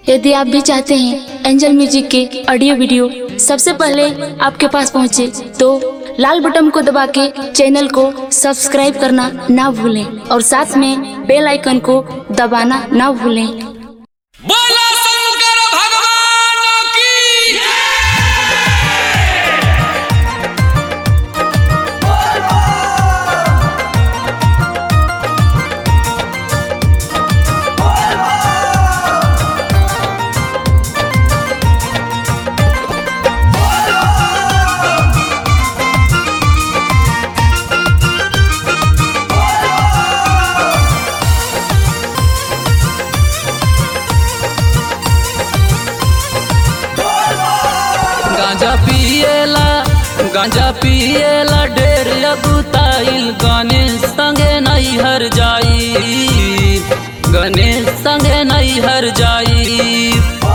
यदि आप भी चाहते हैं एंजल म्यूजिक के ऑडियो वीडियो सबसे पहले आपके पास पहुंचे तो लाल बटन को दबा के चैनल को सब्सक्राइब करना ना भूलें और साथ में बेल आइकन को दबाना ना भूलें बोला शंकर भगवान की गांजा पिएला गांजा पिएला ढेर अगुताइल गणेश संगे नहीं हर जाई गणेश संगे नहीं हर जाई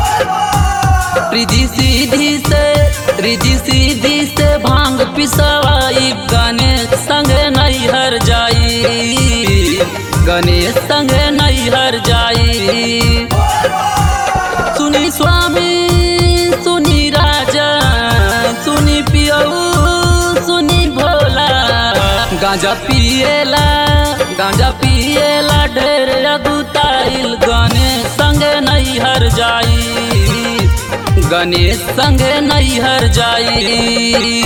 रिजी सीधी से रिजी सीधी से भांग पिसवाई गणेश संगे नहीं हर जाई गणेश संगे नहीं हर जाई सुनी स्वामी सुनी राजा सुनी पियऊ सुनी भोला गांजा पिएला गांजा पिएला ढेर अगुताइल गणेश संगे नहीं हर जाई गणेश संगे नहीं हर जाई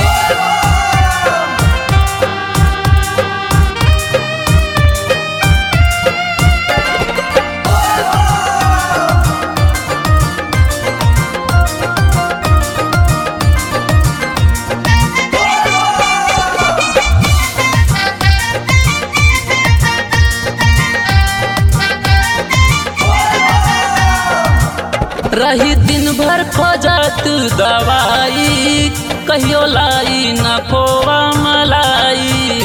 रही दिन भर खोजत दवाई कहियो लाई न खोवा मलाई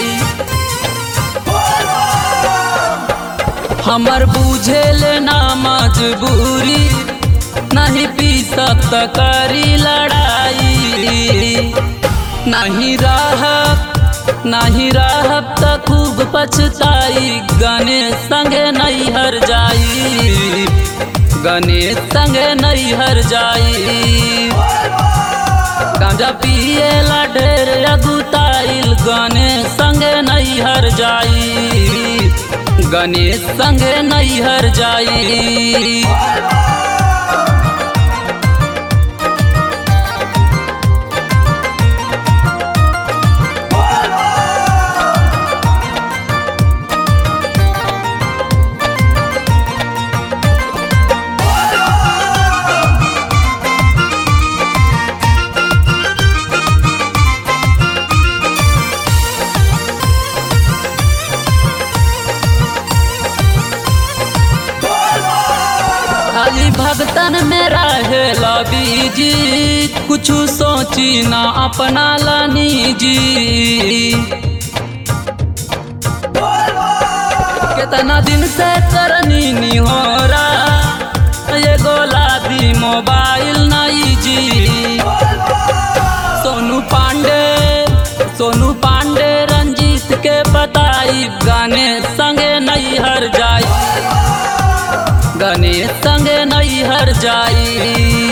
हमर बुझेल ना मजबूरी नहीं पी सकत करी लड़ाई नहीं रहब नहीं रहब त खूब पछताई गणेश संगे नहीं हर जाई गणेश संगे नहीं हर जाई गांजा पिएला ढेर अगुताइल गणेश संगे नहीं हर जाई गणेश संगे नहीं हर जाई खाली भगतन में रहे बीजी कुछ सोची ना अपना लानी जी कितना दिन से करनी नहीं हो रहा ये गोलाबी मोबाइल नहीं जी सोनू पांडे सोनू पांडे रंजीत के बताई गाने संगे नहीं हर जाई गणेश संगे नहीं हर जाई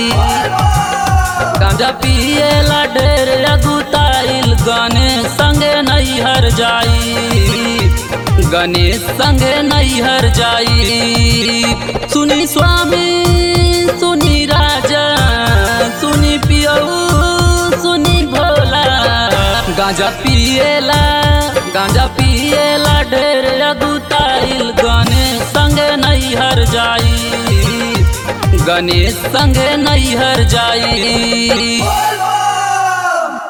गांजा पिएला ढेर अगुताइल गणेश संगे नहीं हर जाई गणेश संगे नहीं हर जाई सुनी स्वामी सुनी राजा सुनी पियऊ सुनी भोला गांजा पिएला गांजा पिएला ढेर अगुताइल गणेश संगे नहीं हर जाई गणेश संगे नहीं हर जाई